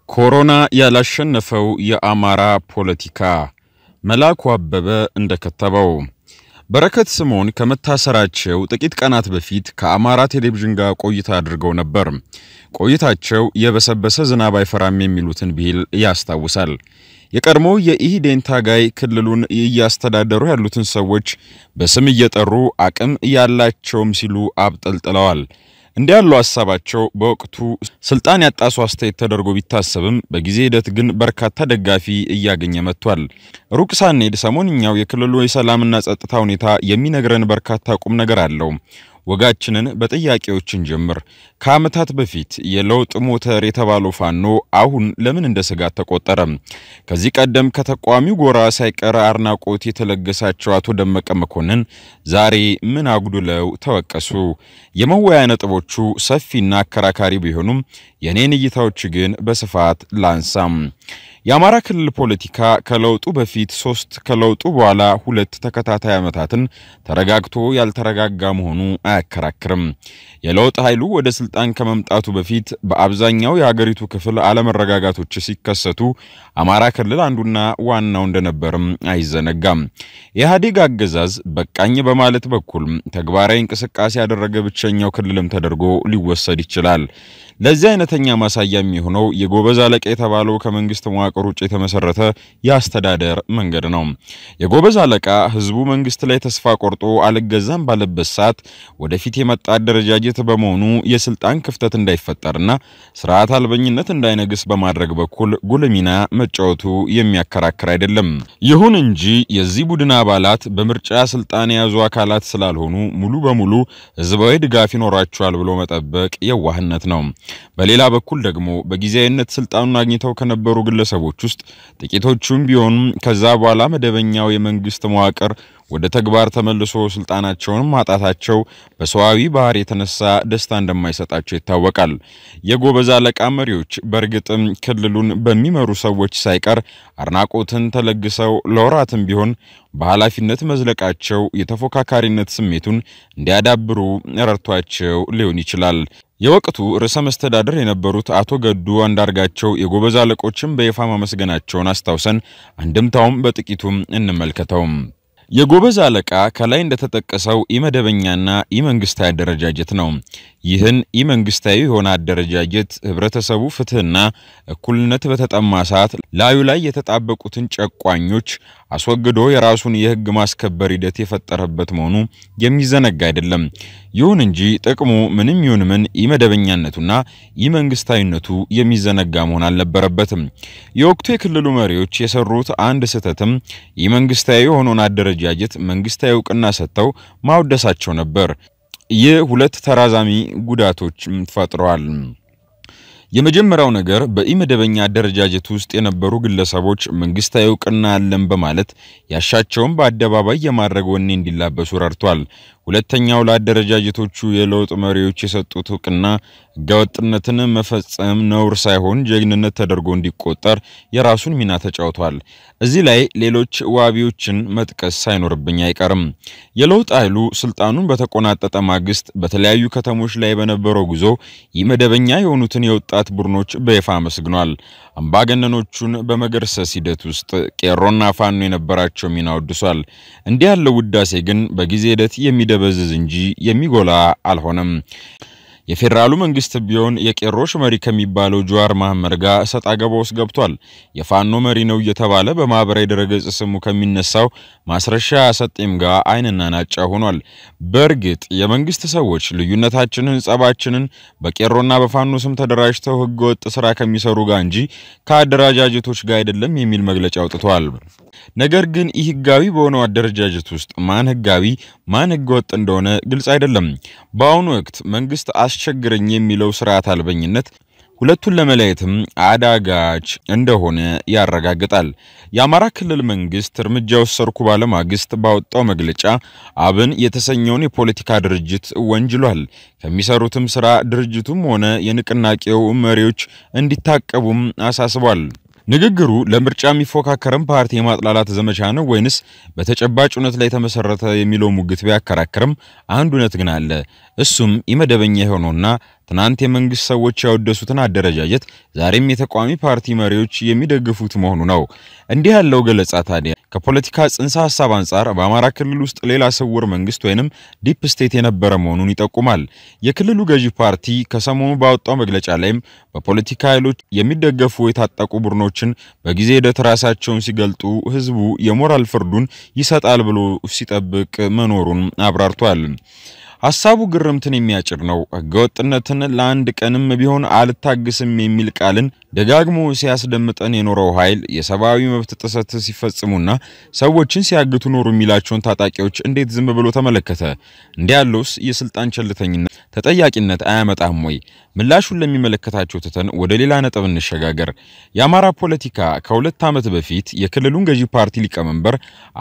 ኮሮና ያላሸነፈው የአማራ ፖለቲካ መላኩ አበበ እንደከተበው በረከት ስምዖን ከመታሰራቸው ጥቂት ቀናት በፊት ከአማራ ቴሌቪዥን ጋር ቆይታ አድርገው ነበር። ቆይታቸው የበሰበሰ ዝናብ አይፈራም የሚሉትን ብሂል ያስታውሳል። የቀድሞ የኢህዴን ታጋይ ክልሉን እያስተዳደሩ ያሉትን ሰዎች በስም እየጠሩ አቅም ያላቸውም ሲሉ አብጠልጥለዋል። እንዲህ ያለው ሀሳባቸው በወቅቱ ስልጣን ያጣሱ አስተያየት ተደርጎ ቢታሰብም በጊዜ ሂደት ግን በርካታ ደጋፊ እያገኘ መጥቷል። ሩቅ ሳንሄድ ሰሞንኛው የክልሉ የሰላምና ጸጥታ ሁኔታ የሚነግረን በርካታ ቁም ነገር አለው። ወጋችንን በጥያቄዎችን ጀምር። ከዓመታት በፊት የለውጥ ሞተር የተባለው ፋኖ አሁን ለምን እንደ ስጋት ተቆጠረ? ከዚህ ቀደም ከተቃዋሚው ጎራ ሳይቀር አድናቆት የተለገሳቸው አቶ ደመቀ መኮንን ዛሬ ምን አጉድለው ተወቀሱ? የመወያያ ነጥቦቹ ሰፊና አከራካሪ ቢሆኑም የኔን እይታዎች ግን በስፋት ላንሳም። የአማራ ክልል ፖለቲካ ከለውጡ በፊት ሶስት ከለውጡ በኋላ ሁለት ተከታታይ ዓመታትን ተረጋግቶ ያልተረጋጋ መሆኑ አያከራክርም። የለውጥ ኃይሉ ወደ ስልጣን ከመምጣቱ በፊት በአብዛኛው የሀገሪቱ ክፍል አለመረጋጋቶች ሲከሰቱ አማራ ክልል አንዱና ዋናው እንደነበርም አይዘነጋም። የኢህአዴግ አገዛዝ በቃኝ በማለት በኩል ተግባራዊ እንቅስቃሴ ያደረገ ብቸኛው ክልልም ተደርጎ ሊወሰድ ይችላል። ለዚህ አይነተኛ ማሳያ የሚሆነው የጎበዝ አለቃ የተባለው ከመንግስት መዋቅር ውጭ የተመሰረተ የአስተዳደር መንገድ ነው። የጎበዝ አለቃ ህዝቡ መንግስት ላይ ተስፋ ቆርጦ አልገዛም ባለበት ሰዓት ወደፊት የመጣ አደረጃጀት በመሆኑ የስልጣን ክፍተት እንዳይፈጠርና ስርዓት አልበኝነት እንዳይነግስ በማድረግ በኩል ጉልህ ሚና መጫወቱ የሚያከራክር አይደለም። ይሁን እንጂ የዚህ ቡድን አባላት በምርጫ ስልጣን የያዙ አካላት ስላልሆኑ ሙሉ በሙሉ ህዝባዊ ድጋፍ ይኖራቸዋል ብሎ መጠበቅ የዋህነት ነው። በሌላ በኩል ደግሞ በጊዜያዊነት ስልጣኑን አግኝተው ከነበሩ ግለሰቦች ውስጥ ጥቂቶቹም ቢሆኑም ከዛ በኋላ መደበኛው የመንግስት መዋቅር ወደ ተግባር ተመልሶ ስልጣናቸውን ማጣታቸው በሰዋዊ ባህር የተነሳ ደስታ እንደማይሰጣቸው ይታወቃል። የጎበዝ አለቃ መሪዎች በእርግጥም ክልሉን በሚመሩ ሰዎች ሳይቀር አድናቆትን ተለግሰው ለወራትም ቢሆን በኃላፊነት መዝለቃቸው የተፎካካሪነት ስሜቱን እንዲያዳብሩ ረድቷቸው ሊሆን ይችላል። የወቅቱ ርዕሰ መስተዳድር የነበሩት አቶ ገዱ አንዳርጋቸው የጎበዝ አለቆችን በይፋ ማመስገናቸውን አስታውሰን አንድምታውም በጥቂቱም እንመልከተውም። የጎበዝ አለቃ ከላይ እንደተጠቀሰው ኢመደበኛና ኢመንግስታዊ አደረጃጀት ነው። ይህን ኢመንግስታዊ የሆነ አደረጃጀት ህብረተሰቡ ፍትህና እኩልነት በተጠማ ሰዓት ላዩ ላይ የተጣበቁትን ጨቋኞች አስወግዶ የራሱን የህግ ማስከበር ሂደት የፈጠረበት መሆኑ የሚዘነጋ አይደለም። ይሁን እንጂ ጥቅሙ ምንም ይሁን ምን ኢመደበኛነቱና ኢመንግስታዊነቱ የሚዘነጋ መሆን አልነበረበትም። የወቅቱ የክልሉ መሪዎች የሰሩት አንድ ስህተትም ኢመንግስታዊ የሆነውን አደረጃጀት መንግስታዊ እውቅና ሰጥተው ማውደሳቸው ነበር። ይህ ሁለት ተራዛሚ ጉዳቶች ፈጥረዋል። የመጀመሪያው ነገር በኢመደበኛ አደረጃጀት ውስጥ የነበሩ ግለሰቦች መንግስታዊ እውቅና አለን በማለት ያሻቸውን በአደባባይ የማድረግ ወኔ እንዲላበሱ ረድቷል። ሁለተኛው ለአደረጃጀቶቹ የለውጥ መሪዎች የሰጡት እውቅና ህገወጥነትን መፈጸም ነውር ሳይሆን ጀግንነት ተደርጎ እንዲቆጠር የራሱን ሚና ተጫውቷል። እዚህ ላይ ሌሎች ዋቢዎችን መጥቀስ ሳይኖርብኝ አይቀርም። የለውጥ ኃይሉ ስልጣኑን በተቆናጠጠ ማግስት በተለያዩ ከተሞች ላይ በነበረው ጉዞ ኢመደበኛ የሆኑትን የወጣት ቡድኖች በይፋ አመስግኗል። አምባገነኖቹን በመገርሰስ ሂደት ውስጥ ቄሮና ፋኖ የነበራቸው ሚና ወድሷል። እንዲህ ያለው ውዳሴ ግን በጊዜ ሂደት የሚደበዝዝ እንጂ የሚጎላ አልሆነም። የፌዴራሉ መንግስት ቢሆን የቄሮች መሪ ከሚባለው ጀዋር መሐመድ ጋር እሰጥ አገባ ውስጥ ገብቷል። የፋኖ መሪ ነው እየተባለ በማህበራዊ ድረገጽ ስሙ ከሚነሳው ማስረሻ ሰጤም ጋር አይንና ናጫ ሆኗል። በእርግጥ የመንግስት ሰዎች ልዩነታችንን፣ ጸባችንን በቄሮና በፋኖ ስም ተደራጅተው ህገወጥ ስራ ከሚሰሩ ጋር እንጂ ከአደረጃጀቶች ጋር አይደለም የሚል መግለጫ አውጥተዋል። ነገር ግን ይህ ህጋዊ በሆነው አደረጃጀት ውስጥ ማን ህጋዊ ማን ህገወጥ እንደሆነ ግልጽ አይደለም። በአሁኑ ወቅት መንግስት አስቸግረኝ የሚለው ስርዓት አልበኝነት ሁለቱን ለመለየትም አዳጋች እንደሆነ ያረጋግጣል። የአማራ ክልል መንግስት እርምጃ ወሰድኩ ባለ ማግስት ባወጣው መግለጫ አብን የተሰኘውን የፖለቲካ ድርጅት ወንጅሏል። ከሚሰሩትም ስራ ድርጅቱም ሆነ የንቅናቄው መሪዎች እንዲታቀቡም አሳስቧል። ንግግሩ ለምርጫ የሚፎካከርም ፓርቲ የማጥላላት ዘመቻ ነው ወይንስ በተጨባጭ እውነት ላይ የተመሰረተ የሚለው ሙግት ቢያከራክርም አንድ እውነት ግን አለ። እሱም ኢመደበኛ የሆነውና ትናንት የመንግስት ሰዎች ያወደሱትን አደረጃጀት ዛሬም የተቃዋሚ ፓርቲ መሪዎች የሚደግፉት መሆኑ ነው። እንዲህ ያለው ገለጻ ታዲያ ከፖለቲካ ጽንሰ ሐሳብ አንጻር በአማራ ክልል ውስጥ ሌላ ስውር መንግስት ወይንም ዲፕ ስቴት የነበረ መሆኑን ይጠቁማል። የክልሉ ገዢ ፓርቲ ከሰሞኑ ባወጣው መግለጫ ላይም በፖለቲካ ኃይሎች የሚደገፉ የታጠቁ ቡድኖችን በጊዜ ሂደት ራሳቸውን ሲገልጡ ህዝቡ የሞራል ፍርዱን ይሰጣል ብሎ ሲጠብቅ መኖሩን አብራርቷል። ሐሳቡ ግርምትን የሚያጭር ነው። ህገወጥነትን ለአንድ ቀንም ቢሆን አልታግስም የሚል ቃልን ደጋግሞ ሲያስደምጠን የኖረው ኃይል የሰብአዊ መብት ጥሰት ሲፈጽሙና ሰዎችን ሲያግቱ ኖሩ የሚላቸውን ታጣቂዎች እንዴት ዝም ብሎ ተመለከተ? እንዲህ ያለውስ የስልጣን ቸልተኝነት ተጠያቂነት አያመጣም ወይ? ምላሹን ለሚመለከታቸው ትተን ወደ ሌላ ነጥብ እንሸጋገር። የአማራ ፖለቲካ ከሁለት ዓመት በፊት የክልሉን ገዢ ፓርቲ ሊቀመንበር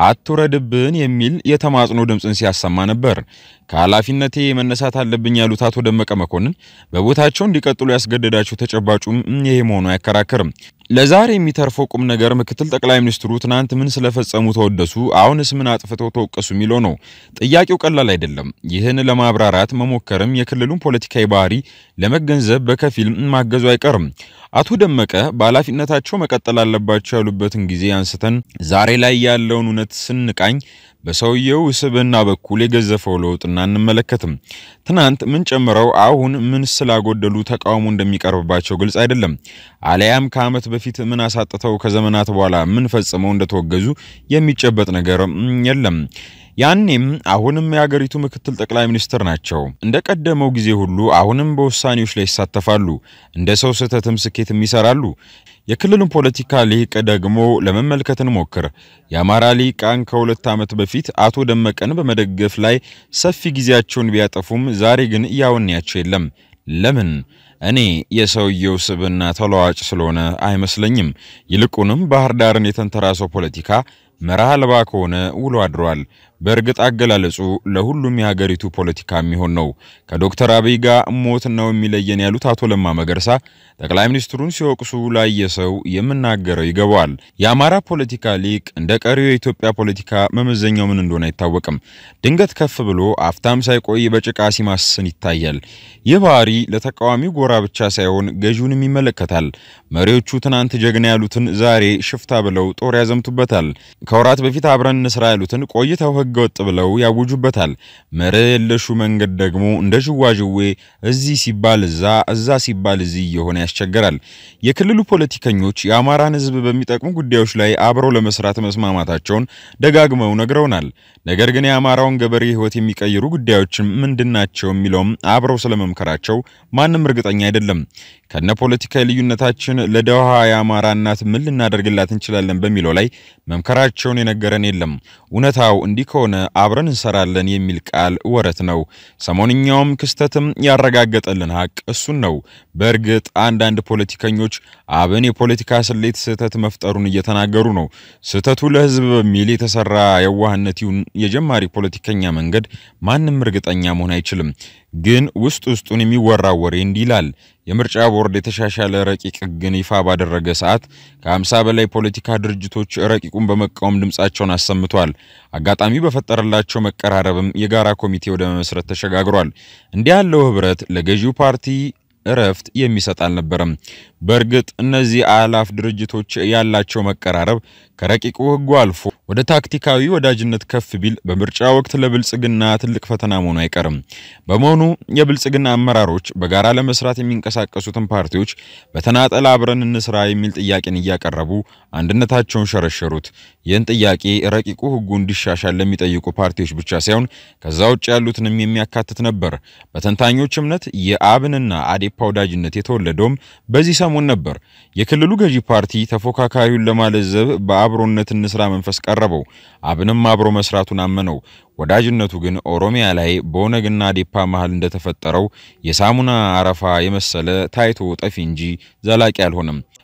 አትውረድብን የሚል የተማጽኖ ድምፅን ሲያሰማ ነበር። ከኃላፊነቴ መነሳት አለብኝ ያሉት አቶ ደመቀ መኮንን በቦታቸው እንዲቀጥሉ ያስገደዳቸው ተጨባጩም ይሄ መሆኑ አያከራክርም። ለዛሬ የሚተርፈው ቁም ነገር ምክትል ጠቅላይ ሚኒስትሩ ትናንት ምን ስለፈጸሙ ተወደሱ፣ አሁንስ ምን አጥፍተው ተወቀሱ የሚለው ነው። ጥያቄው ቀላል አይደለም። ይህን ለማብራራት መሞከርም የክልሉን ፖለቲካዊ ባህሪ ለመገንዘብ በከፊል ማገዙ አይቀርም። አቶ ደመቀ በኃላፊነታቸው መቀጠል አለባቸው ያሉበትን ጊዜ አንስተን ዛሬ ላይ ያለውን እውነት ስንቃኝ በሰውየው ስብዕና በኩል የገዘፈው ለውጥና አንመለከትም። ትናንት ምን ጨምረው አሁን ምን ስላጎደሉ ተቃውሞ እንደሚቀርብባቸው ግልጽ አይደለም። አሊያም ከዓመት በፊት ምን አሳጥተው ከዘመናት በኋላ ምን ፈጽመው እንደተወገዙ የሚጨበጥ ነገር የለም። ያኔም አሁንም የሀገሪቱ ምክትል ጠቅላይ ሚኒስትር ናቸው። እንደ ቀደመው ጊዜ ሁሉ አሁንም በውሳኔዎች ላይ ይሳተፋሉ። እንደ ሰው ስህተትም ስኬትም ይሰራሉ። የክልሉን ፖለቲካ ሊቅ ደግሞ ለመመልከት እንሞክር። የአማራ ሊቃን ከሁለት ዓመት በፊት አቶ ደመቀን በመደገፍ ላይ ሰፊ ጊዜያቸውን ቢያጠፉም ዛሬ ግን እያወንያቸው የለም። ለምን? እኔ የሰውየው ስብዕና ተለዋጭ ስለሆነ አይመስለኝም። ይልቁንም ባህር ዳርን የተንተራሰው ፖለቲካ መርህ አልባ ከሆነ ውሎ አድሯል። በእርግጥ አገላለጹ ለሁሉም የሀገሪቱ ፖለቲካ የሚሆን ነው። ከዶክተር አብይ ጋር ሞት ነው የሚለየን ያሉት አቶ ለማ መገርሳ ጠቅላይ ሚኒስትሩን ሲወቅሱ ላየ ሰው የምናገረው ይገባዋል። የአማራ ፖለቲካ ሊቅ እንደ ቀሪው የኢትዮጵያ ፖለቲካ መመዘኛው ምን እንደሆነ አይታወቅም። ድንገት ከፍ ብሎ አፍታም ሳይቆይ በጭቃ ሲማስን ይታያል። ይህ ባህሪ ለተቃዋሚው ጎራ ብቻ ሳይሆን ገዢውንም ይመለከታል። መሪዎቹ ትናንት ጀግና ያሉትን ዛሬ ሽፍታ ብለው ጦር ያዘምቱበታል። ከወራት በፊት አብረን እንስራ ያሉትን ቆይተው ሕገ ወጥ ብለው ያውጁበታል። መርህ የለሹ መንገድ ደግሞ እንደ ዥዋዥዌ እዚህ ሲባል እዛ፣ እዛ ሲባል እዚህ እየሆነ ያስቸግራል። የክልሉ ፖለቲከኞች የአማራን ሕዝብ በሚጠቅሙ ጉዳዮች ላይ አብረው ለመስራት መስማማታቸውን ደጋግመው ነግረውናል። ነገር ግን የአማራውን ገበሬ ሕይወት የሚቀይሩ ጉዳዮችም ምንድናቸው የሚለውም አብረው ስለመምከራቸው ማንም እርግጠኛ አይደለም። ከነ ፖለቲካዊ ልዩነታችን ለደሃ የአማራ እናት ምን ልናደርግላት እንችላለን በሚለው ላይ መምከራቸውን የነገረን የለም። እውነታው እንዲህ ከሆነ አብረን እንሰራለን የሚል ቃል ወረት ነው። ሰሞንኛውም ክስተትም ያረጋገጠልን ሀቅ እሱን ነው። በእርግጥ አንዳንድ ፖለቲከኞች አብን የፖለቲካ ስሌት ስህተት መፍጠሩን እየተናገሩ ነው። ስህተቱ ለህዝብ በሚል የተሰራ የዋህነት ይሁን የጀማሪ ፖለቲከኛ መንገድ ማንም እርግጠኛ መሆን አይችልም። ግን ውስጥ ውስጡን የሚወራው ወሬ እንዲህ ይላል። የምርጫ ቦርድ የተሻሻለ ረቂቅ ሕግን ይፋ ባደረገ ሰዓት ከ50 በላይ ፖለቲካ ድርጅቶች ረቂቁን በመቃወም ድምጻቸውን አሰምተዋል። አጋጣሚ በፈጠረላቸው መቀራረብም የጋራ ኮሚቴ ወደ መመስረት ተሸጋግሯል። እንዲህ ያለው ህብረት ለገዢው ፓርቲ እረፍት የሚሰጥ አልነበረም። በእርግጥ እነዚህ አላፍ ድርጅቶች ያላቸው መቀራረብ ከረቂቁ ሕጉ አልፎ ወደ ታክቲካዊ ወዳጅነት ከፍ ቢል በምርጫ ወቅት ለብልጽግና ትልቅ ፈተና መሆኑ አይቀርም። በመሆኑ የብልጽግና አመራሮች በጋራ ለመስራት የሚንቀሳቀሱትን ፓርቲዎች በተናጠል አብረን እንስራ የሚል ጥያቄን እያቀረቡ አንድነታቸውን ሸረሸሩት። ይህን ጥያቄ ረቂቁ ሕጉ እንዲሻሻል ለሚጠይቁ ፓርቲዎች ብቻ ሳይሆን ከዛ ውጭ ያሉትንም የሚያካትት ነበር። በተንታኞች እምነት የአብንና አዴፓ ወዳጅነት የተወለደውም በዚህ ሰሞን ነበር። የክልሉ ገዢ ፓርቲ ተፎካካሪውን ለማለዘብ በአብሮነት እንስራ መንፈስ ቀረበው። አብንም አብሮ መስራቱን አመነው። ወዳጅነቱ ግን ኦሮሚያ ላይ በኦነግና አዴፓ መሃል እንደተፈጠረው የሳሙና አረፋ የመሰለ ታይቶ ጠፊ እንጂ ዘላቂ አልሆነም።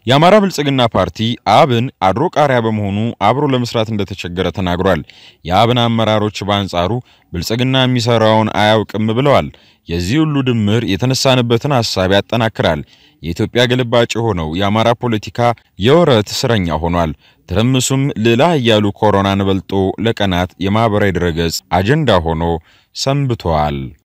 የአማራ ብልጽግና ፓርቲ አብን አድሮ ቃሪያ በመሆኑ አብሮ ለመስራት እንደተቸገረ ተናግሯል። የአብን አመራሮች በአንጻሩ ብልጽግና የሚሰራውን አያውቅም ብለዋል። የዚህ ሁሉ ድምር የተነሳንበትን ሐሳብ ያጠናክራል። የኢትዮጵያ ግልባጭ የሆነው የአማራ ፖለቲካ የወረት እስረኛ ሆኗል። ትርምሱም ልዕለ ኃያሉ ኮሮናን በልጦ ለቀናት የማኅበራዊ ድረገጽ አጀንዳ ሆኖ ሰንብቷል።